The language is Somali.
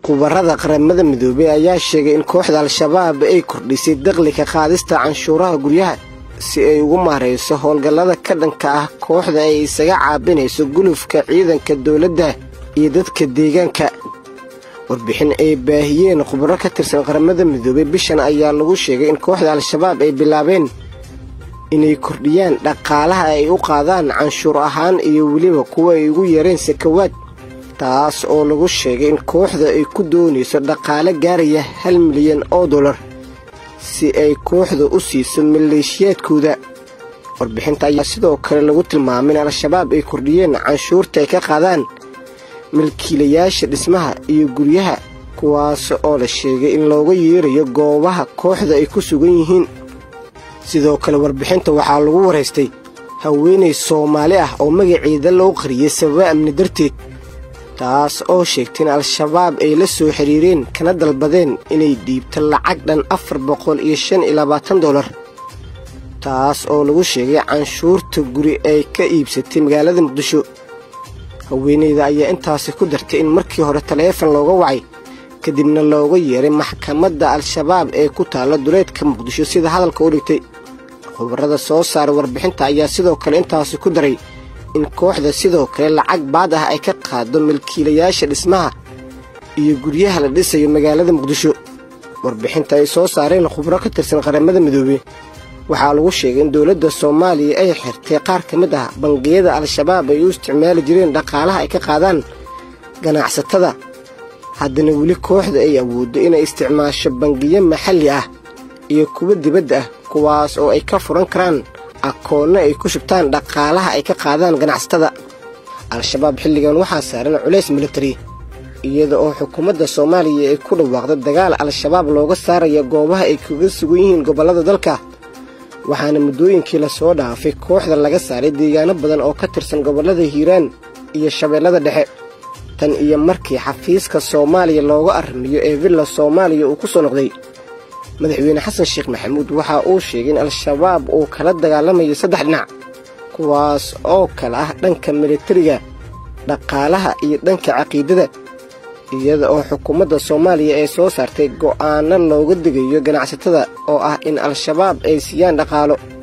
khubarada qaramada midoobey ayaa sheegay in kooxda al-shabaab ay kordhisay dakhliga qaadista canshuuraha guryaha si ay ugu maarayso howlgallada ka dhanka ah kooxda ay isaga caabinayso gulufka ciidanka dowladda iyo dadka deegaanka warbixin ay baahiyeen khubaro ka tirsan qaramada midoobey bishan ayaa lagu sheegay in kooxda al-shabaab ay bilaabeen inay kordhiyaan dhaqaalaha ay u qaadaan canshuur ahaan iyo weliba kuwa ay ugu yareen sakawaad taas oo lagu sheegay in kooxda ay ku doonayso dhaqaale gaaraya hal milyan oo dollar si ay kooxda u siiso maleeshiyaadkooda warbixinta ayaa sidoo kale lagu tilmaamay in al-shabaab ay kordhiyeen canshuurta ay ka qaadaan milkiilayaasha dhismaha iyo guryaha kuwaas oo la sheegay in looga yeerayo goobaha kooxda ay ku sugan yihiin sidoo kale warbixinta waxaa lagu waraystay haweenay soomaali ah oo magaceeda loo qariyay sababa amni darteed taas oo sheegtay in al-shabaab ay la soo xiriireen kana dalbadeen inay dhiibto lacag dhan afar boqol iyo shan iyo labaatan dollar taas oo lagu sheegay canshuurta guri ay ka iibsatay magaalada muqdisho haweeneyda ayaa intaasi ku dartay in markii hore taleefon looga wacay kadibna looga yeeray maxkamadda al-shabaab ee ku taalla duleedka muqdisho sida hadalka u dhigtay khubarada soo saara warbixinta ayaa sidoo kale intaasi ku daray in kooxda sidoo kale lacag baad ah ay ka qaado milkiilayaasha dhismaha iyo guryaha la dhisayo magaalada muqdisho warbixinta ay soo saareen khubro ka tirsan qaramada midoobey waxaa lagu sheegay in dowladda soomaaliya ay xirtay qaar ka mid ah bangiyada al-shabaab ay u isticmaali jireen dhaqaalaha ay ka qaadaan ganacsatada haddana weli kooxda ay awooddo inay isticmaasho bangiyo maxalli ah iyo kuwo dibadda ah kuwaas oo ay ka furan karaan akoonno ay ku shubtaan dhaqaalaha ay ka qaadaan ganacsatada al-shabaab xilligan waxaa saaran culays militari iyada oo xukuumadda soomaaliya ay ku dhawaaqda dagaal al-shabaab looga saaraya goobaha ay kaga sugan yihiin gobollada dalka waxaana muddooyinkii lasoo dhaafay kooxda laga saaray deegaano badan oo ka tirsan gobollada hiiraan iyo shabeellada dhexe tan iyo markii xafiiska soomaaliya looga arrimiyo ee villa soomaaliya uu ku soo noqday madaxweyne xasan sheekh maxamuud waxa uu sheegay in al-shabaab uu kala dagaalamayo saddex dhinac kuwaas oo kale ah dhanka militariga dhaqaalaha iyo dhanka caqiidada iyada oo xukuumadda soomaaliya ay soo saartay go'aano looga digayo ganacsatada oo ah in al-shabaab ay siiyaan dhaqaalo